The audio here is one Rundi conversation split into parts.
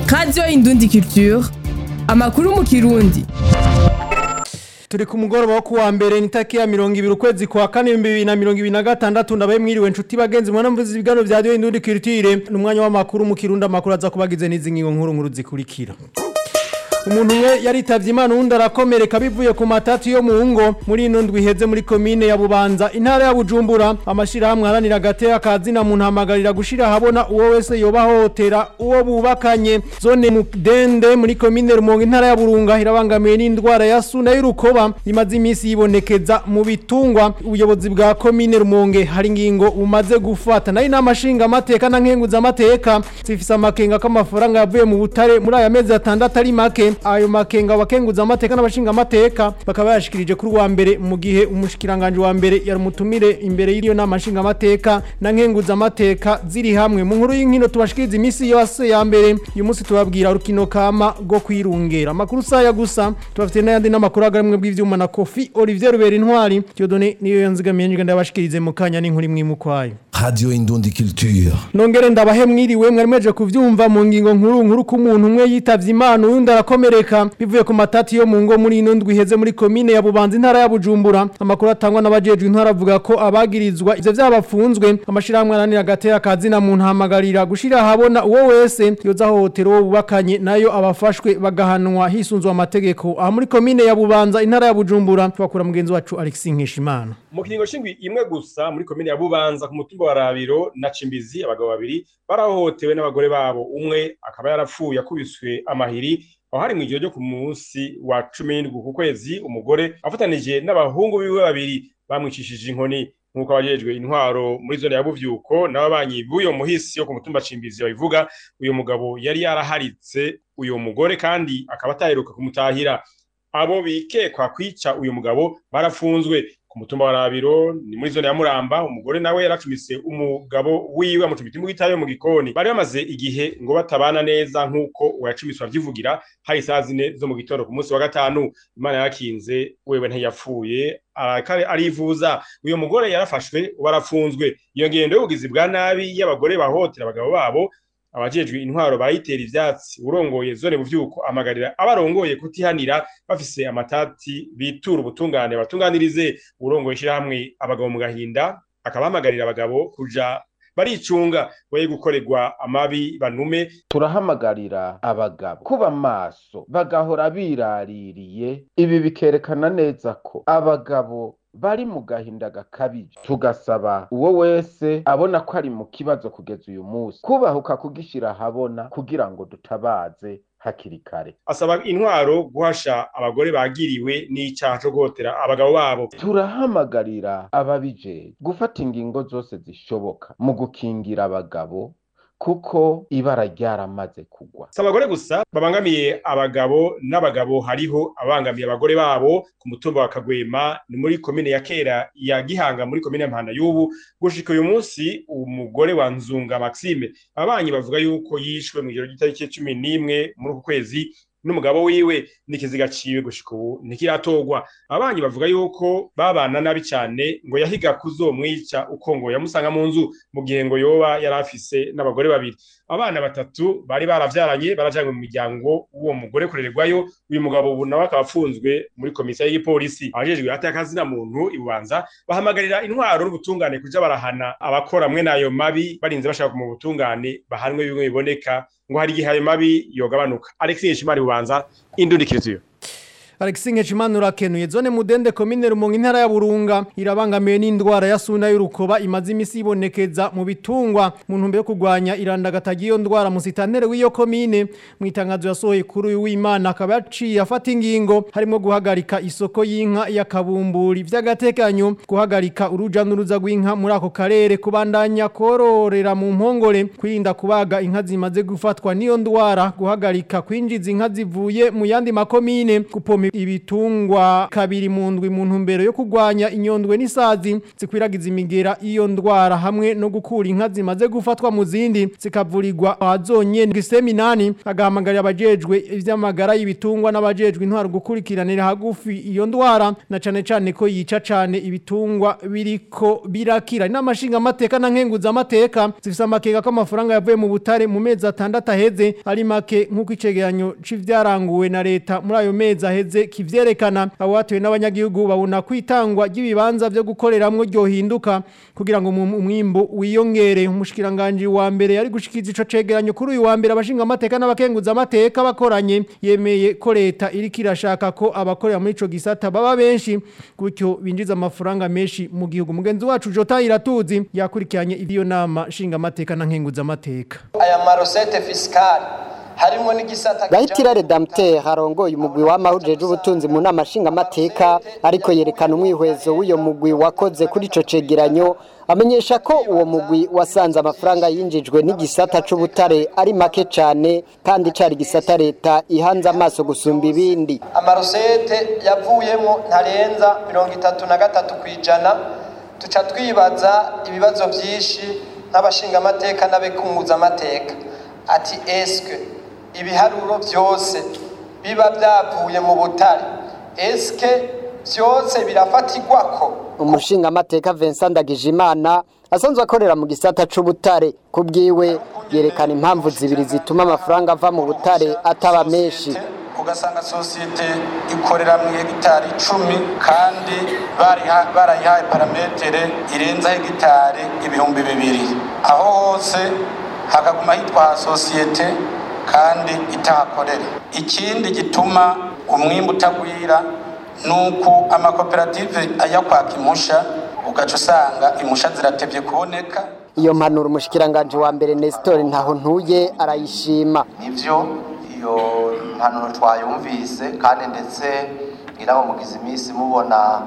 radiyo indundi culture amakuru mu kirundi turi ku mugoroba wo kuwa mbere nitaki ya mirongo ibiri ukwezi kwa kane ibihumbi bibiri na mirongo ibiri na gatandatu ndabaye mwiriwe nshuti bagenzi mwana mvuze ibiganiro vya radiyo indundi culture ni umwanya w'amakuru mu kirundi amakuru aza kubagize n'izi ngingo nkuru nkuru zikurikira umuntu umwe yaritavye imana uwundi arakomereka bivuye ku matatu yo mu ngo muri ino ndwi iheze muri komine ya bubanza intara ya bujumbura amashirahamwe aharanira agateka kazina muntu hamagarira gushira ahabona uwo wese yoba ahohotera uwo bubakanye zone mudende muri komine rumonge intara ya burunga irabangamiwe n'indwara ya suna y'urukoba imaze iminsi yibonekeza mu bitungwa ubuyobozi bwa komine rumonge hari ingingo bumaze gufata nayo inama nshingamateka na nkenguzamateka zifise amakenga k'amafaranga yavuye mu butare muri aya mezi atandatu ari make ayo makenga abakenguza amateka n'abashinga amateka bakaba yashikirije kuri wa mbere mu gihe umushikiranganje wa mbere yari umutumire imbere y'iyo nama nshinga amateka na nkenguza amateka ziri hamwe mu nkuru y'inkino tubashikiriza imisi yose ya mbere uyu munsi tubabwira urukino kama rwo kwirungera amakuru saya gusa tubafite n'ayandi n'amakuru agarimwe bw'ivyuma na Kofi Olivier Rubera Intwari Dieudonné niyo yanzigamiye njye ndabashikirize mu kanya n'inkuru imwe mu kwayo Radio Indundi Culture. nongere ndabahe mwiriwe mwari mweje kuvyumva mu ngingo nkuru nkuru ku muntu umwe yitavye imana uyundi arakomereka bivuye ku matati yo mu ngo muri ino ndwi iheze muri komine ya bubanza intara ya bujumbura amakuru atangwa n'abajejwe intara avuga ko abagirizwa ivyo vyabafunzwe amashirahamwe aranira agatera kazina muntu hamagarira gushira ahabona uwo wese yoza ahohotera uwo bubakanye nayo abafashwe bagahanwa hisunzwe amategeko aha muri komine ya bubanza intara ya bujumbura twakura mugenzi wacu Alexis Nkeshimana mu kiringo c'indwi imwe gusa muri komine ya bubanza ku mutumba wa rabiro na cimbizi abagabo babiri barahohotewe n'abagore babo umwe akaba yarapfuye akubiswe amahiri aho hari mw'ijoro ryo ku munsi wa cumi n'indwi ku kwezi umugore afatanije n'abahungu biwe babiri bamwicishije inkoni nk'uko abajejwe intwaro muri zone ya buvyuko n'ababanyi b'uyo muhisi yo ku mutumba cimbizi babivuga uyu mugabo yari yaraharitse uyu mugore kandi akaba ataheruka kumutahira abo bikekwa kwica uyu mugabo barafunzwe ku mutumba wa Rabiro ni muri zone ya Muramba umugore nawe yaracumise umugabo wiwe amucumita imbugita yo mu gikoni bari bamaze igihe ngo batabana neza nkuko uyacumiswa vyivugira hari saa zine zo mu gitondo ku munsi wa gatanu imana yakinze wewe ntiyapfuye arakare arivuza uyu mugore yarafashwe barafunzwe iyo ngendo y'ubugizi bwa nabi y'abagore bahotera abagabo babo abajejwe intwaro bayitera ivyatsi urongoye zone buvyuko amagarira abarongoye kutihanira bafise amatati bitura ubutungane batunganirize urongoye shirahamwe abagabo mu gahinda akabahamagarira abagabo kuja baricunga boye gukorerwa amabi banume turahamagarira abagabo kuba maso bagahora biraririye ibi bikerekana neza ko abagabo bari mu gahinda gakabije tugasaba uwo wese abona ko ari mu kibazo kugeza uyu munsi kubahuka kugishira ahabona kugira ngo dutabaze hakiri kare asaba intwaro guhasha abagore bagiriwe n'icaha co guhotera abagabo babo turahamagarira ababije gufata ingingo zose zishoboka mu gukingira abagabo kuko ibara ryaramaze kugwa si abagore gusa babangamiye abagabo n'abagabo hariho abangamiye abagore babo ku mutumba wa kagwema ni muri komine ya kera ya gihanga muri komine ya mpanda y'ubu gushika uyu munsi umugore wa nzunga maxime ababanyi bavuga yuko yishwe mw'ijoro ry'itariki cumi n'imwe muri uku kwezi n'umugabo wiwe n'ikiziga ciwe gushika ubu ntikiratorwa ababanyi bavuga yuko babana nabi cane ngo yahiga kuzomwica uko ngo yamusanga mu nzu mu gihe ngo yoba yari afise n'abagore babiri abana batatu bari baravyaranye barajanywe mu miryango w'uwo mugore kurererwayo uyu mugabo ubu nawe akaba afunzwe muri komisiyo y'igipolisi abajejwe hati y'akazina muntu ibubanza bahamagarira intwaro n'ubutungane kuja barahana abakora mwe n'ayo mabi barinze bashaka mu butungane bahanwe bimwe biboneka ngo hari igihe ayo mabi yogabanuka alexis nshimari bubanza indundikiriziyo Alexis Nkeshimana urakenuye zone mudende komine rumonge intara ya Burunga irabangamiwe n'indwara ya suna y'urukoba imaze imisi ibonekeza mu bitungwa mu ntumbero yo kurwanya irandagataga iyo ndwara musitantere w'iyo komine mu itangazo yasohoye kuri uyu w'Imana akaba yaciye afata ingingo harimo guhagarika isoko y'inka ya kabumburi vy'agatekanyo guhagarika uruja n'uruza rw'inka muri ako karere kubandanya kororera mu mpongore kwirinda kubaga inka zimaze gufatwa n'iyo ndwara guhagarika kwinjiza inka zivuye mu yandi makomine gupoma ibitungwa kabiri mu ndwi mu ntumbero yo kurwanya inyondwe n'isazi zikwiragiza imigera iyo ndwara hamwe no gukura inka zimaze gufatwa mu zindi zikavurirwa ahazonyene giseminani agahamagarira abajejwe ivy'amagara y'ibitungwa n'abajejwe intwaro gukurikiranira hagufi iyo ndwara na cane cane ko yica cane ibitungwa biriko birakira n'amashinga amateka na nkenguza amateka zifise amakega ko amafaranga yavuye mu butare mu mezi atandatu aheze ari make nk'uko icegeranyo c'ivyaranguwe na leta muri ayo mezi aheze kivyerekana abo batuye n'abanyagihugu babona kwitangwa ry'ibibanza vyo gukoreramwo ryohinduka kugira ngo umwimbu wiyongere umushikiranganje wa mbere yari gushikiza ico cegeranyo kuri uyu wa mbere abashinga amateka n'abakenguza amateka bakoranye yemeye ko leta iriko irashaka ko abakorera muri ico gisata baba benshi gutyo binjiza amafaranga menshi mu gihugu mugenzi wacu Jota Iratuzi yakurikiranye iyo nama nshinga amateka na nkenguza amateka aya marosete fiskali harimo n'igisata Gahitira Redempteur harongoye umugwi w'amahujeje ubutunzi mu nama nshinga amateka ariko yerekana umwihwezo w'uyo mugwi wakoze kuri ico cegeranyo amenyesha ko uwo mugwi wasanze amafaranga yinjijwe n'igisata c'ubutare ari make cane kandi cari gisata leta ihanze amaso gusumba ibindi amarosete yavuyemo ntarenza mirongo itatu na gatatu ku ijana tuca twibaza ibibazo byinshi nk'abashingamateka n'abekunguzamateka ati eske ibiharuro byose biba byavuye mu butare eske byose birafatirwako umushinga amateka Vincent Ndagijimana asanzwe akorera mu gisata c'ubutare kubwiwe yerekana impamvu zibiri zituma amafaranga ava mu butare ataba menshi ugasanga sosiyete ikorera mu hegitari icumi kandi barayihaye parametere irenza hegitari ibihumbi bibiri aho hose hakaguma hitwa sosiyete kandi itahakorera ikindi gituma umwimbu utagwira nuko amakoperative ajya kwaka impusha ugaca usanga impusha ziratevye kuboneka iyo mpanuro umushikiranganje wa mbere Nestor ntaho ntuye arayishima nivyo iyo mpanuro twayumvise kandi ndetse ngira ngo mugize iminsi mubona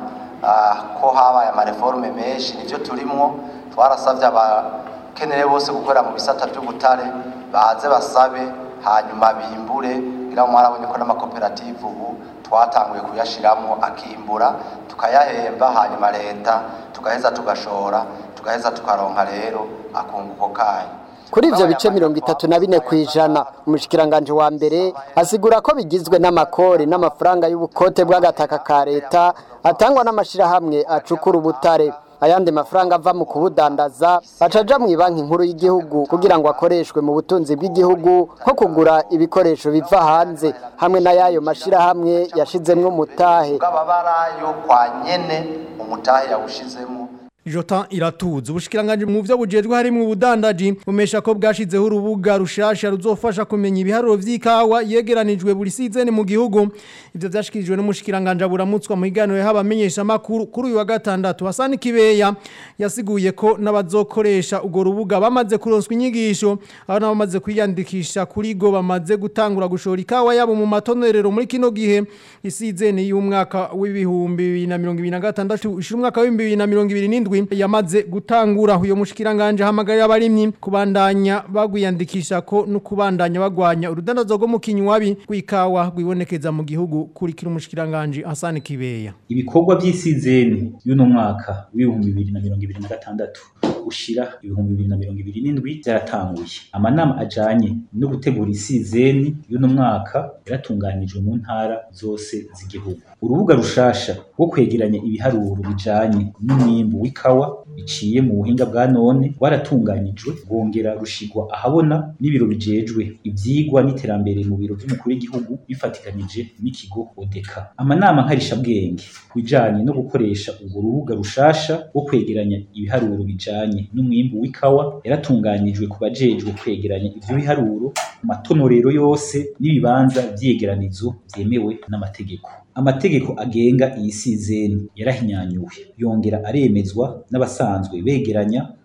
ko habaye amareforme menshi nivyo turimwo twarasavye abakeneye bose gukorera mu bisata by'ubutare baze basabe hanyuma bimbure ngira ngo mwarabonye ko n'amakoperative ubu twatanguye kuyashiramo akimbura tukayahemba hanyuma leta tugaheza tugashora tugaheza tukaronka rero akunguko kayo kuri ivyo bice mirongo itatu na bine kw'ijana umushikiranganje wa mbere asigura ko bigizwe n'amakori n'amafaranga y'ubukote bw'agataka ka leta atangwa n'amashirahamwe acukura ubutare ayandi mafaranga ava mu kubudandaza acaja mu banki nkuru y'igihugu kugira ngo akoreshwe mu butunzi bw'igihugu nko kugura ibikoresho biva hanze hamwe n'ayayo mashirahamwe yashizemwo umutahe bw'ababarayo kwa nyene umutahe yawushizemo Jota iratuza ubushikiranganje mu byo bujejwe harimo ubudandaji umesha ko bwashizeho urubuga rushasha ruzofasha kumenya ibiharuro vy'ikawa yegeranijwe buri season mu gihugu ivyo vyashikirijwe n'umushikiranganje buramutswa mu higaniro y'abamenyesha makuru kuri uyu wa gatandatu Hasani Kibeya yasiguye ko n'abazokoresha ugo rubuga bamaze kuronswa inyigisho aho nabo bamaze kwiyandikisha kuri go bamaze gutangura gushora ikawa yabo mu matonerero muri kino gihe isizene y'umwaka w'ibihumbi 2026 ishira umwaka w'ibihumbi 2027 yamaze gutangura uyo mushikiranganje hamagarira abarimyi kubandanya bagwiyandikisha ko no kubandanya bagwanya urudandazo rwo mu kinywabi rw'ikawa rwibonekeza mu gihugu kurikira umushikiranganje Hassan Kibeya ibikorwa by'isizeni y'uno mwaka w'ibihumbi bibiri na mirongo ibiri na gatandatu ushira ibihumbi bibiri na mirongo ibiri n'indwi byaratanguye amanama ajanye no gutegura isizeni y'uno mwaka yaratunganijwe mu ntara zose z'igihugu urubuga rushasha rwo kwegeranya ibiharuro bijanye n'umwimbu w'ikawa biciye mu buhinga bwa none rwaratunganijwe rwongera rushigwa ahabona n'ibiro bijejwe ivyigwa n'iterambere mu biro vy'umukuru w'igihugu bifatikanije n'ikigo odeka amanama nkarishabwenge bijanye no gukoresha urwo rubuga rushasha rwo kwegeranya ibiharuro bijanye n'umwimbu w'ikawa yaratunganijwe ku bajejwe kwegeranya ivyo biharuro mu matonorero yose n'ibibanza vy'yegeranizo vyemewe n'amategeko amategeko agenga iyi sizeni yarahinyanyuwe yongera aremezwa n'abasanzwe begeranya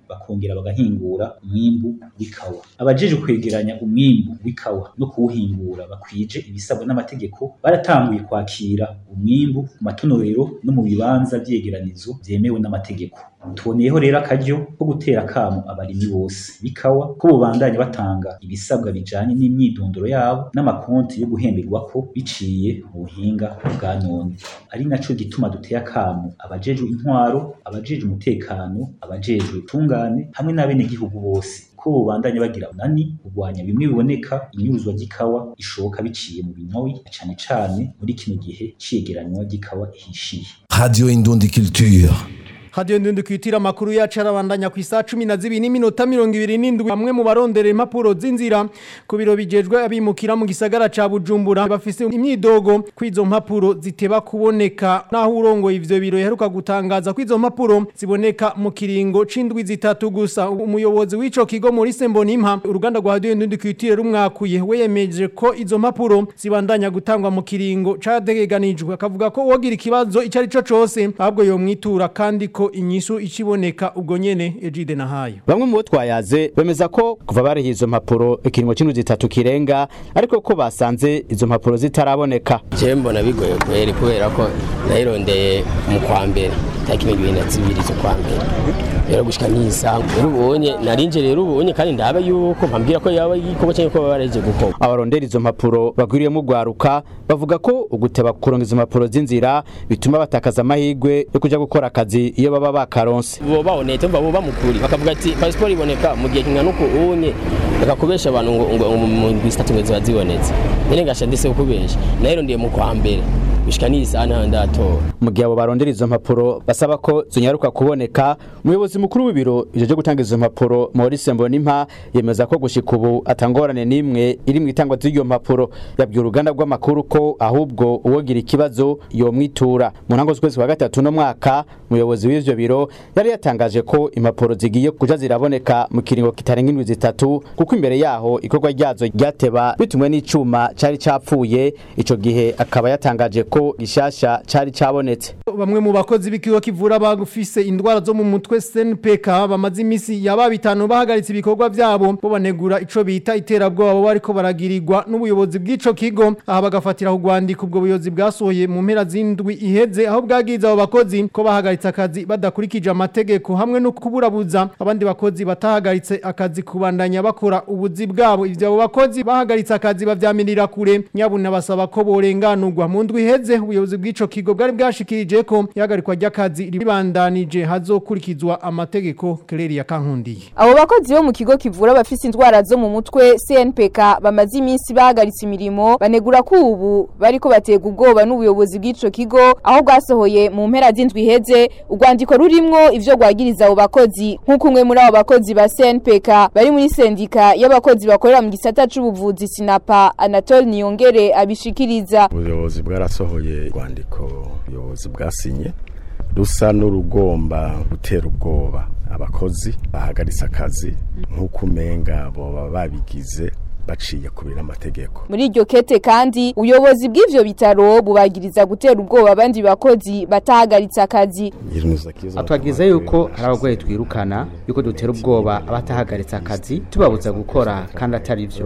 bakongera bagahingura umwimbu w'ikawa abajeje kwegeranya umwimbu w'ikawa no kuwuhingura bakwije ibisabwa n'amategeko baratanguye kwakira umwimbu mu matonorero no mu bibanza vyegeranizo vyemewe n'amategeko tuboneyeho rero akaryo ko gutera akamo abarimyi bose b'ikawa ko bobandanya batanga ibisabwa bijanye n'imyidondoro yabo n'amakonti yo guhemberwako biciye mu buhinga bwa none ari naco gituma duteye akamo abajejwe intwaro abajejwe umutekano abajejwe tungane hamwe n'abenegihugu bose ko bobandanya bagira unani kurwanya bimwe biboneka inyuruzwa ry'ikawa ishoboka biciye mu binyoyi cane cane muri kino gihe ciyegeranywa ry'ikawa ihishiye Radio Indundi Culture. Radio Ndundi kwitira amakuru yacu arabandanya ku isaha 12 n'iminota 27 bamwe mu barondera impapuro z'inzira ku biro bijejwe abimukira mu gisagara ca Bujumbura bafise imyidogo kwizo mpapuro ziteba kuboneka naho urongo ivyo biro yaheruka gutangaza kwizo mpapuro ziboneka mu kiringo c'indwi zitatu gusa umuyobozi w'ico kigo muri Sembonimpa uruganda rwa Radio Ndundi kwitira rumwakuye we yemeje ko izo mpapuro zibandanya gutangwa mu kiringo cadegeganijwe akavuga ko wogira ikibazo icari co cose ahubwo yo mwitura kandi ko inyishu ikiboneka ubwo nyene Ejide nahayo bamwe mu bo twayaze bemeza ko kuva bariha izo mpapuro ikiringo c'indwi zitatu kirenga ariko ko basanze izo mpapuro zitaraboneka jewe mbona bigoye kweri kubera ko nayirondeye mu kwa mbere tariki mirongo ibiri na zibiri z'ukwa mbere rero gushika n'isaha rero ubonye narinje rero ubonye kandi ndaba yuko mpambwira ko yaba igikorwa cyangwa ko baba baraje gukora abarondera izo mpapuro bagwiriyemo ugwaruka bavuga ko uguteba kuronga izo mpapuro z'inzira bituma batakaza amahirwe yo kuja gukora akazi iyo baba bakaronse bo baboneye tumva bo bamukuri bakavuga ati pasiporo iboneka mu gihe kingana uko unye bakakubesha abantu ngo ngo mu ndwi zitatu ngo ziba zibonetse nyine ngasha ndetse kukubesha nayirondeye mu kwa mbere gushika n'isaha ntaho ndatora mu gihe abo barondera izo mpapuro basaba ko zonyaruka kuboneka umuyobozi mukuru w'ibiro ivyo vyo gutanga izo mpapuro Maurice Mbonimpa yemeza ko gushika ubu atangorane n'imwe iri mu itangwa z'iyo mpapuro yabwiye uruganda rw'amakuru ko ahubwo uwogira ikibazo yomwitura mu ntango z'ukwezi kwa gatatu no mwaka umuyobozi w'ivyo biro yari yatangaje ko impapuro zigiye kuja ziraboneka mu kiringo kitarenga indwi zitatu kuko imbere yaho ikorwa ryazo ryateba bitumwe n'icuma cari capfuye ico gihe akaba yatangaje ko gishasha cari cabonetse bamwe mu bakozi b'ikigo kivura abafise indwara zo mu mutwe SNPK bamaze imisi yaba bitanu bahagaritse ibikorwa vyabo bo banegura ico bita iterabwoba bo bariko baragirirwa n'ubuyobozi bw'ico kigo aha bagafatira kugwandika ubwo buyobozi bwasohoye mu mpera z'indwi iheze aho bwagize abo bakozi ko bahagaritse akazi badakurikije amategeko hamwe no kuburabuza abandi bakozi batahagaritse akazi kubandanya bakora ubuzi bwabo ivyo abo bakozi bahagaritse akazi bavyamirira kure nyabuna basaba ko borenganurwa mu ndwi iheze ubuyobozi bw'ico kigo bwari bwashikirije ko ihagarikwa ry'akazi ribandanije hazokurikizwa amategeko Claire Kankundiye Abo bakozi bo mu kigo kivura abafise indwara zo mu mutwe CNPK bamaze iminsi bahagaritse imirimo banegura ko ubu bariko batega ubwoba n'ubuyobozi bw'ico kigo aho bwasohoye mu mpera z'indwi iheze urwandiko rurimwo ivyo gwagiriza abo bakozi nk'uko umwe muri abo bakozi ba CNPK bari muri sendika y'abakozi bakorera mu gisata c'ubuvuzi Sinapa Anatole Niyongere abishikiriza ubuyobozi bwarasohoye urwandiko ubuyobozi bwasinye rusa n'urugomba gutera ubwoba abakozi bahagaritse akazi nk'uko umenga boba babigize baciye kubira amategeko muri iryo kete kandi ubuyobozi bw'ivyo bitaro bubagiriza gutera ubwoba abandi bakozi batahagaritse akazi atwagiza yuko hari abagwayi twirukana yuko dutera ubwoba abatahagaritse akazi tubabuza gukora kandi atari vyo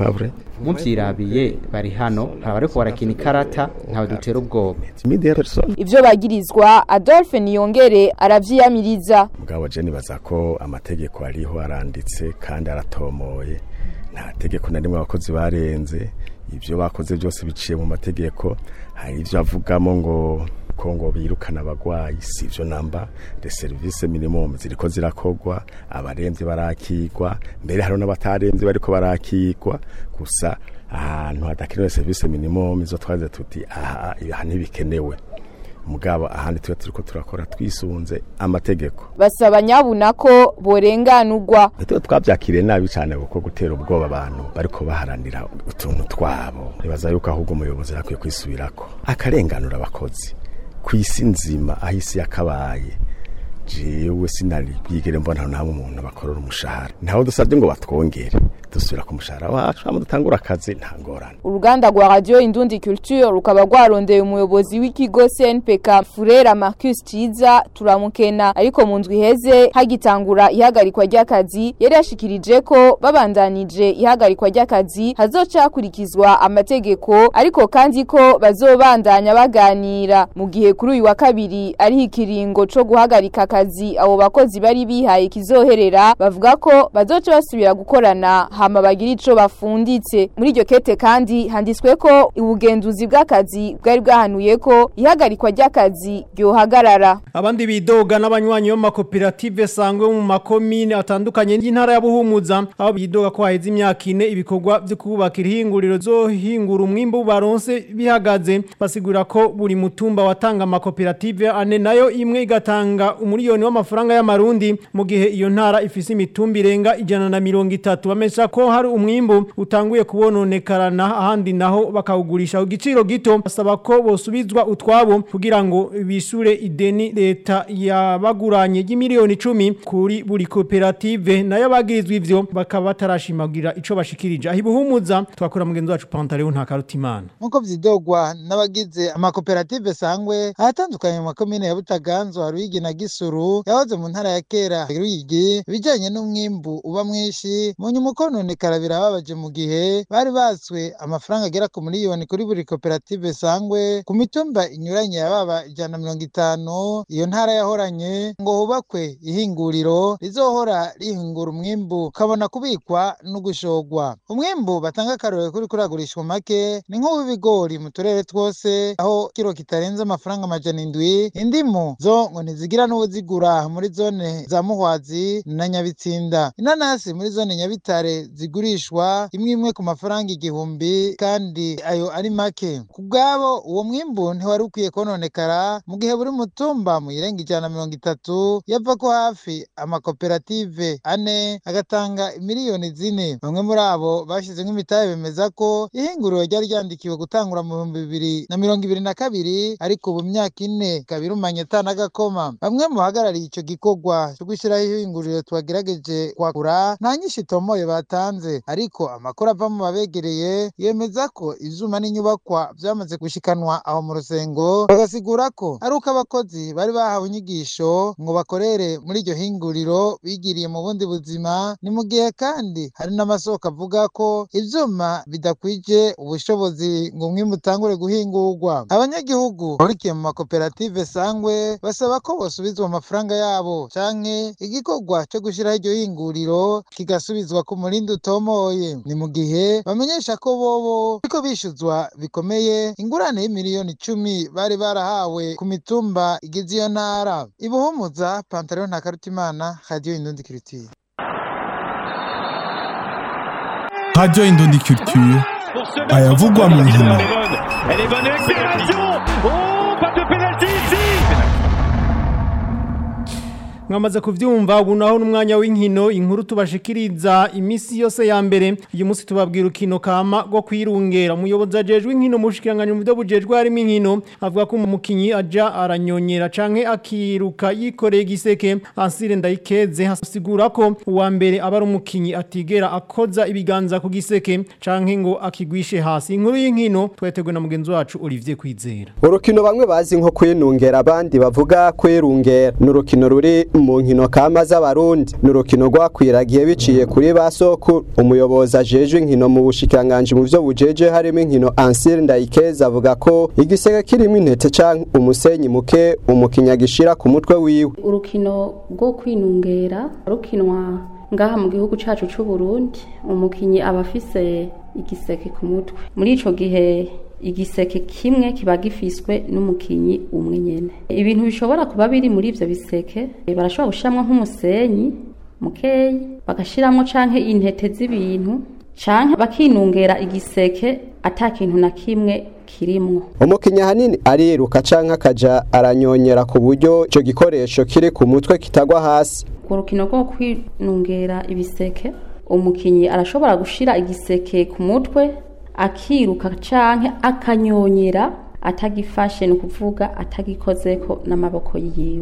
muvyirabiye bari hano hari abariko barakina ikarata ntawe dutera ubwoba ivyo bagirizwa Adolphe Niyongere aravyiyamiriza mugabo je nibaza ko amategeko ariho aranditse kandi aratomoye nta tegeko na rimwe abakozi barenze ibyo bakoze byose biciye mu mategeko hari ibyo avugamo ngo ko ngo birukana abagwayi si ibyo namba de service minimum ziriko zirakogwa abaremvye barakigwa mbere hari n'abataremvye bariko barakigwa gusa ahantu hadakenewe service minimum izo twaze tuti aha aha ntibikenewe mugabo ahandi tuba turiko turakora twisunze amategeko basaba nyabuna ko borenganurwa tuba twabyakiriye nabi cyane kuko gutera ubwoba abantu bariko baharanira utuntu twabo nibaza yuko ahubwo umuyobozi yakwiye kwisubirako akarenganura abakozi ku isi nzima aho isi yakabaye jewe sinari bwigere mbona nta umuntu bakorera umushahara ntaho dusabye ngo batwongere dusubira ku mushahara wacu hama dutangura akazi nta ngorane uruganda rwa radio indundi culture rukaba rwarondeye umuyobozi w'ikigo CNPK Furera Marcus Ciza turamukena ariko mu ndwi heze hagitangura ihagarikwa ry'akazi yari yashikirije ko babandanije ihagarikwa ry'akazi hazoca hakurikizwa amategeko ariko kandi ko bazobandanya baganira mu gihe kuri uyu wa kabiri ari ikiringo co guhagarika akazi abo bakozi bari bihaye kizoherera bavuga ko bazoca basubira gukorana hama bagira ico bafunditse muri iryo kete kandi handitswe ko ubugenzuzi bw'akazi bwari bwahanuye ko ihagarikwa ry'akazi ryohagarara abandi bidoga n'abanywanyi b'amakoperative sangwe mu makomine atandukanye y'intara ya Buhumuza aho bidoga ko haheze imyaka ine ibikorwa byo kubaka ihinguriro zo hingura umwimbu baronse bihagaze basigura ko buri mutumba watanga amakoperative ane nayo imwe igatanga umuriyoni w'amafaranga y'amarundi mu gihe iyo ntara ifise imitumba irenga ijana na mirongo itatu bamesha ko hari umwimbu utanguye kubononekarana ahandi naho bakawugurisha ku giciro gito basaba ko bosubizwa utwabo kugira ngo bishure ideni leta yabaguranye y'imiliyoni icumi kuri buri koperative nayo bagirizwa ivyo bakaba batarashimagira ico bashikirije aho ibuhumuza twakora mugenzi wacu Pantaleo nta karutimana nkuko vyidogwa n'abagize amakoperative sangwe ahatandukanye mu makomine ya Butaganzwa Ruyigi na Gisuru yahoze mu ntara ya kera Ruyigi ibijanye n'umwimbu uba mwinshi mu nyuma ukononekara birababaje mu gihe bari batswe amafaranga agera ku miliyoni kuri buri koperative sangwe ku mitumba inyuranye yababa ijana na mirongo itanu iyo ntara yahoranye ngo hubakwe ihinguriro rizohora rihingura umwimbu ukabona kubikwa no gushogwa umwimbu batanga akarorero kuri kuragurishwa make ni nk'uw'ibigori mu turere twose aho kiro kitarenze amafaranga amajana indwi indimu zo ngo ntizigira n'ubuzigura muri zone za muhwazi na nyabitsinda inanasi muri zone nyabitare zigurishwa imwe imwe ku mafaranga igihumbi kandi ayo ari make ku bwabo uwo mwimbu ntiwari ukwiye kononekara mu gihe buri mutumba mu irenga ijana na mirongo itatu yava ko hafi amakoperative ane agatanga miliyoni zine bamwe muri abo bashyize nk'imitahe bemeza ko ihinguriro ryari ryandikiwe gutangura mu bihumbi bibiri na mirongo ibiri na kabiri ariko ubu myaka ine ikaba irumanye atanagakoma bamwe mu bahagarariye icyo gikorwa cyo gushyiraho ihinguriro twagerageje kwakura nta nyinshi itomoye batanze ariko amakuru ava mu babegereye yemeza ko ivyuma n'inyubakwa vyamaze gushikanwa aho mu rusengo bagasigura ko ari uko abakozi bari bahawe inyigisho ngo bakorere muri iryo hinguriro bigiriye mu bundi buzima ni mu gihe kandi hari n'amasoko avuga ko ivyuma bidakwije ubushobozi ngo umwimbu utangure guhingurwa abanyagihugu bahurikiye mu makoperative sangwe basaba ko bosubizwa amafaranga yabo canke igikorwa co gushiraho iryo hinguriro kigasubizwa ku murindi utomoye ni mu gihe bamenyesha ko bobo ariko bishuzwa bikomeye ingurane y'imiliyoni icumi bari barahawe ku mitumba igize iyo ntara ibuhumuza pantaro nta karutimana radiyo indundi kiritire Radio Indondi Culture ayavugwa mu nkino Elle est bonne accélération Oh, pas de pénalty ici mwamaze kuvyumva ubu naho n'umwanya w'inkino inkuru tubashikiriza imisi yose ya mbere uyu munsi tubabwira ukino kama rwo kwirungera umuyobozi ajejwe inkino mushikiranganya mu byo bujejwe harimo inkino avuga ko umukinyi aja aranyonyera canke akiruka yikoreye igiseke ansire ndayikeze hasigura ko uwa mbere aba ari umukinyi atigera akoza ibiganza ku giseke canke ngo akigwishe hasi inkuru y'inkino twetegwe na mugenzi wacu Olivier Kwizera urukino bamwe bazi nko kwinungera abandi bavuga kwirungera ni urukino ruri mu nkino kama z'abarundi ni urukino rwakwiragiye biciye kuri ba soko umuyobozi ajejwe inkino mu bushikiranganje mu vyo bujeje harimo inkino Ansir Ndayikeza avuga ko igiseke kirimo intete canke umusenyi muke umukinya gishira ku mutwe wiwe urukino rwo kwinungera rukinwa ngaha mu gihugu cacu c'u Burundi umukinyi aba afise igiseke ku mutwe muri ico gihe igiseke kimwe kiba gifiswe n'umukinyi umwe nyene ibintu bishobora kuba biri muri ivyo biseke barashobora gushiramwo nk'umusenyi mukeyi bagashiramwo canke intete z'ibintu canke bakinungera igiseke ata kintu na kimwe kirimwo umukinnyi ahanini ariruka canke akaja aranyonyera ku buryo ico gikoresho kiri ku mutwe kitagwa hasi ku rukino rwo kwinungera ibiseke umukinyi arashobora gushira igiseke ku mutwe akiruka canke akanyonyera atagifashe ni ukuvuga atagikozeko n'amaboko yiwe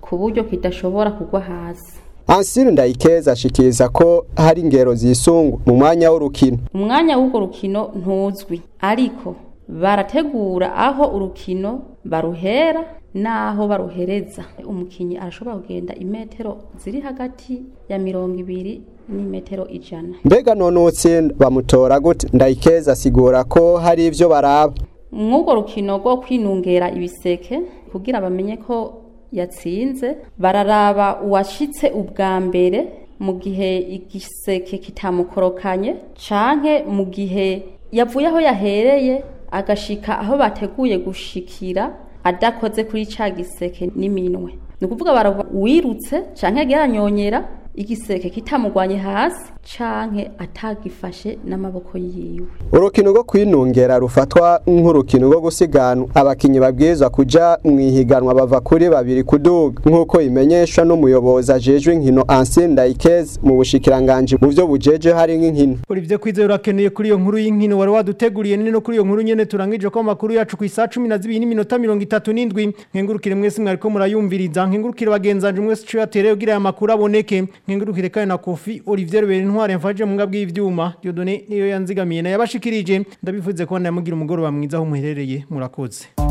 ku buryo kidashobora kugwa hasi Ansiri Ndayikeza ashikiriza ko hari ingero zisungu mu mwanya w'urukino umwanya w'urwo rukino ntuzwi ariko barategura aho urukino baruhera n'aho baruhereza umukinnyi arashobora kugenda imetero ziri hagati ya mirongo ibiri n'imetero ijana mbega none utsinda bamutora gute Ndayikeza asigura ko hari ivyo baraba mw'urwo rukino rwo kwinungera ibiseke kugira bamenye ko yatsinze bararaba uwashitse ubwa mbere mu gihe igiseke kitamukorokanye canke mu gihe yavuye aho yahereye agashika aho bateguye gushikira adakoze kuri ca giseke n'iminwe ni ukuvuga baraba uwirutse canke yagiye aranyonyera igiseke kitamugwanye hasi canke atagifashe n'amaboko yiwe urukino rwo kwinungera rufatwa nk'urukino rwo gusiganwa abakinyi babwirizwa kuja mu ihiganwa bava kuri babiri kuduga nk'uko imenyeshwa n'umuyobozi ajejwe inkino Ansel Ndayikeze mu bushikiranganje mu vyo bujeje hari nk'inkino Olivier Kwizera urakeneye kuri iyo nkuru y'inkino wari waduteguriye nini no kuri iyo nkuru nyene turangije ko amakuru yacu ku isaha 12 n'iminota 37 nkengurukire mwese mwariko murayumviriza nkengurukire bagenzanje mwese cyo yatereye kugira aya makuru aboneke nkengurukire kandi na Kofi Olivier Rubera intware mfaje mu ngabwi y'ivyuma Dieudonné niyo yanzigamiye na yabashikirije ndabivuze ko namugira umugoroba mwiza aho muherereye murakoze